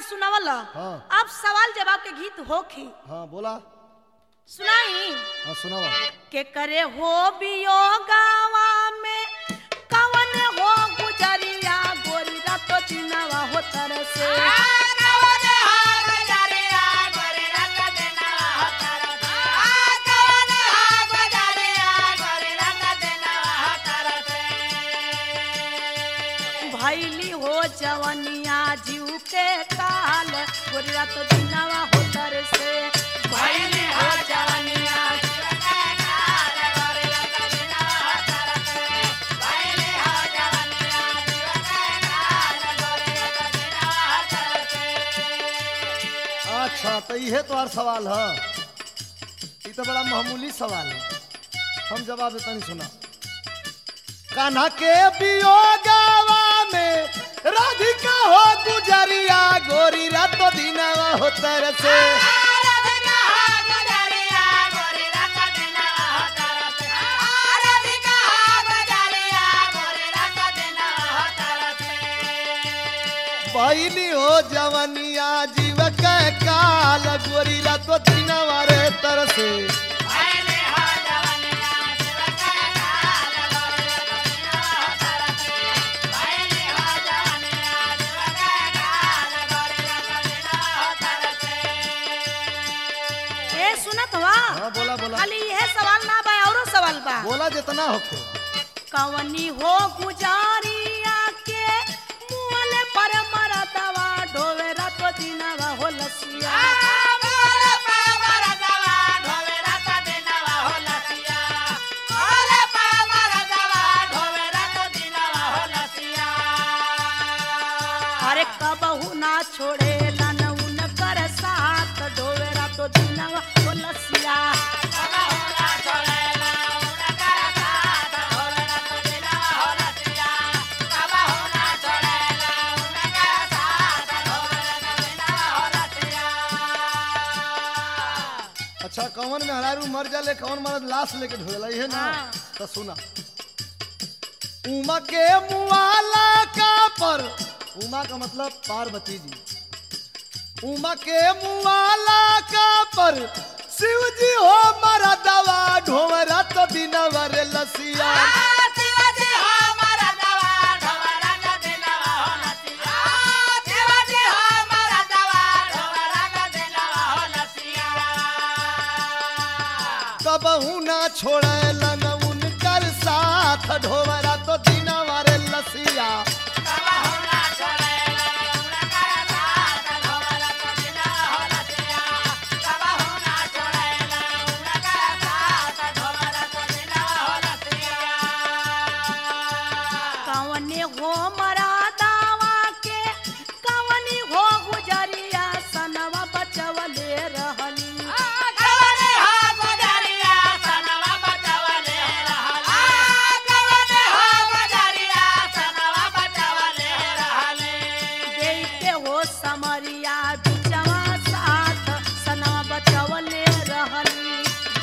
सुनावल हाँ। अब सवाल जवाब के गीत होखी हाँ बोला सुनाई हाँ सुनावा के करे हो बियोगावा में कवन हो गुजरिया गोरी रातो दिनवा हो तरसे भैली हो जवनिया जीव के काल गोरी रातो दिनवा हो तरसे भैली हो जवनिया अच्छा तो इहे तो सवाल है ये तो बड़ा मामूली सवाल है हम जवाब देता नहीं सुना कान्हा के बियोगावा में राधिका हो गुजरिया गोरी रातो दिनवा हो तरसे पहली हो जवनिया जीव के काल गोरी रातो दिनवा रे तरसे ए सुनत हुआ हाँ बोला बोला खाली यह सवाल ना बा औरो सवाल बा बोला जितना होको कवनी हो गुजारिया के मुअले पर मरदवा ढोवे रातो दिनवा हो लसिया अरे कबहू ना छोड़े लन उनकर साथ ढोवे रातो दिनवा हो लसिया अच्छा कौन में हरारू मर जाले कौन मरद लाश लेके ढोला है ना हाँ। तो सुना उमा के मुआला का पर उमा का मतलब पार्वती जी उमा के मुआला का पर शिव जी हो मरा दवा ढोवरा तो दिनवर लसिया कबहू ना छोड़े लन उनकर साथ ढोवरा तो दिनवर लसिया कवने हो मरा दावा के कवनी हो गुजरिया सनवा बचवले रहली देई के हो समरिया बिचवा साथ सनवा बचवले रहली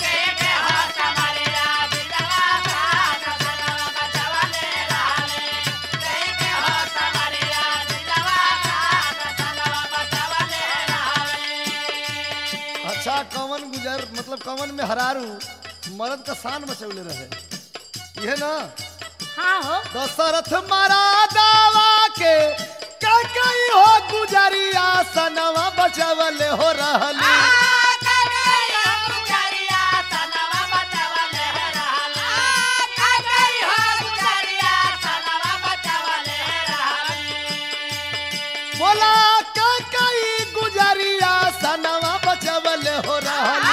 अच्छा कवन गुजर मतलब कवन में हरारू मर्द का शान बचौले रहे यह ना हाँ हो दशरथ मारा दावा के कई हो गुजरिया सनवा बचवले हो रहली बोला कई गुजरिया सनवा बचवले हो रहली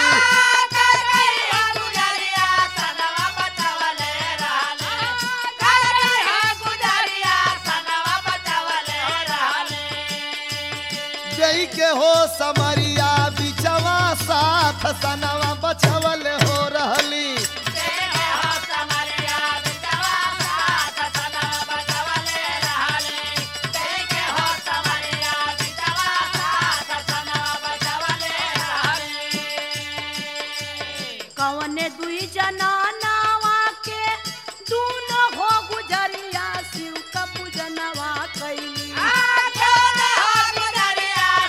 जई के हो समरिया बिचवा साथ सनवा बचवले हो रहली कवने दुई जना नावा के दूनो हो गुजरिया शिव का पूजनवा कैली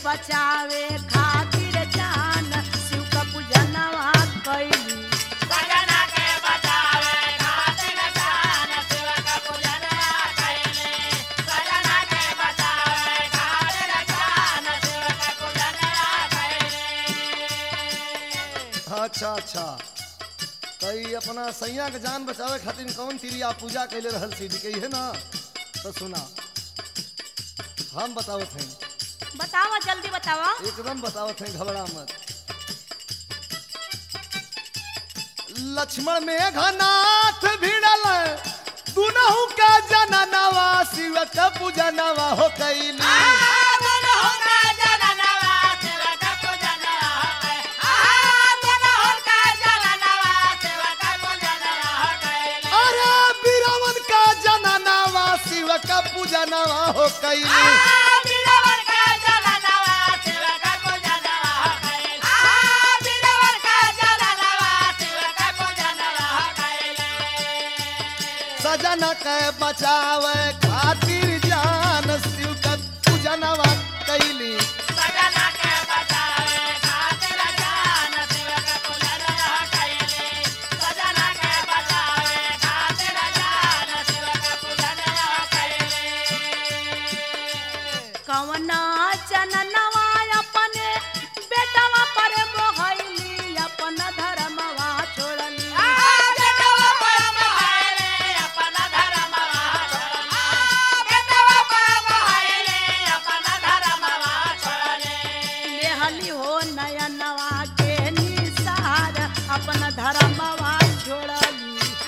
बचावे खातिर जान शिव का पूजनवा कैली अच्छा अच्छा कई अपना सैया के जान बचावे खातिर कौन तिरिया पूजा कैले रहल सीढ़ी के है ना तो सुना हम बतावत हैं बतावा जल्दी बतावा एकदम बतावत हैं घबरा मत लक्ष्मण में घनाथ भिड़ल दुनहु का जननवा शिव का पूजनवा हो कैली अरे बीरावन का जननवा शिव का पूजनवा हो कैली सजन के बचावे खातिर जान शिव का पूजनवा कैली कवना चननवा अपने बेटवा पर मोहैली अपन धर्मवा छोड़ली लेहली हो नयनवा के निसार अपन धर्मवा छोड़ली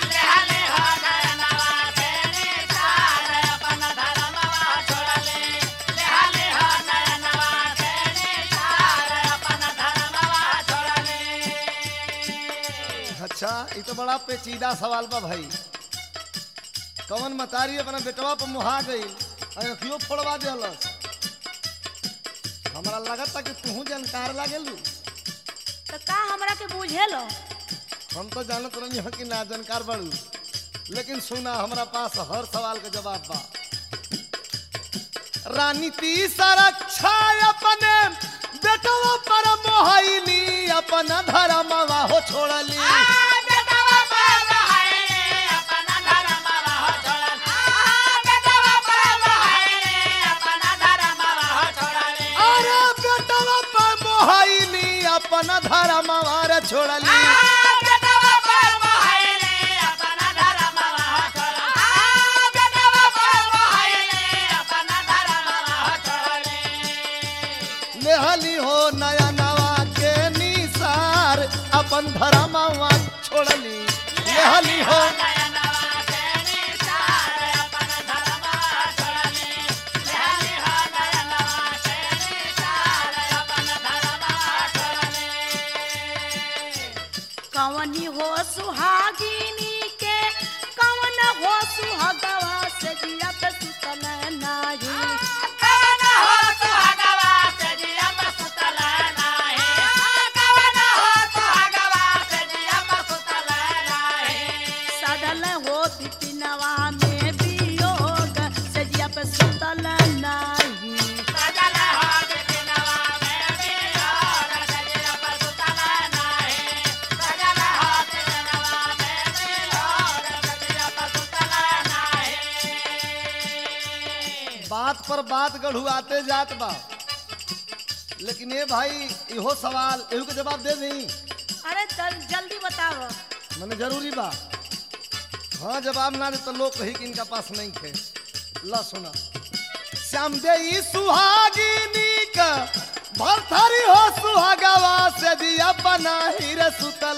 अच्छा ये तो बड़ा पेचीदा सवाल बा भाई कवन मतारी अपना बेटवा पर मुहा गई अखियो फोड़वा दिलस हमरा लगता कि तू जानकार लागेलू तो का हमरा के बुझेलो हम तो जानत रही हं कि ना जानकार बड़ू लेकिन सुना हमरा पास हर सवाल का जवाब बा रानी ती संरक्षा अपने बेटवा पर मोहैली अपन धर्मवा हो छोड़ली अरे बेटवा पर मोहैली अपन धर्मवा रे छोड़ली लेहली हो नया नवा के निसार अपन धर्मवा छोड़ली लेहली हो कवनी हो सुहागिनी के कवन हो सुहगवा से जिया पे सुतल नाही सदल हो बिपिनवा में वियोग से जिया पे सुतल नाही बात पर बात गढ़ुआते जात बा लेकिन ये भाई इहो सवाल एहू के जवाब दे दी अरे जल, जल्दी बताओ मैंने जरूरी बा हाँ जवाब ना दे तो लोग कही कि इनका पास नहीं थे ला सुना श्याम दे ई सुहागिनी का भरथरी हो सुहागवा से दिया बना ही रे सुतल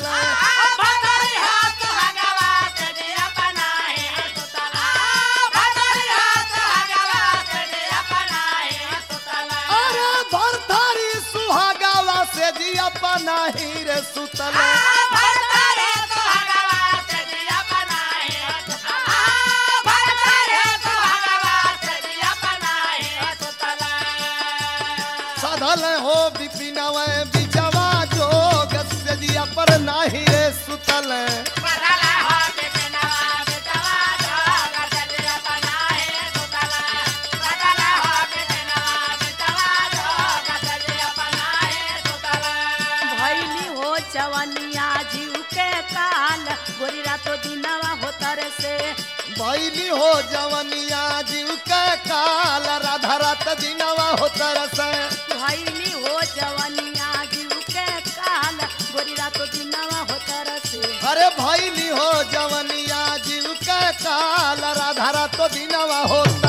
अरे भरथरी सुहागवा से दिया बना ही रे सुतल सधल हो बिपिनव बिचवा जोग से दिया पर नाही रे सुतल रातो दिनवा होतर से भैली हो जवनिया जीव के काल राधा रात दिनवा हो तरस भैली हो जवनिया जीव के काल गोरी रातो दिनवा होतर से अरे भैली हो जवनिया जीव के काल राधा रात दिनवा हो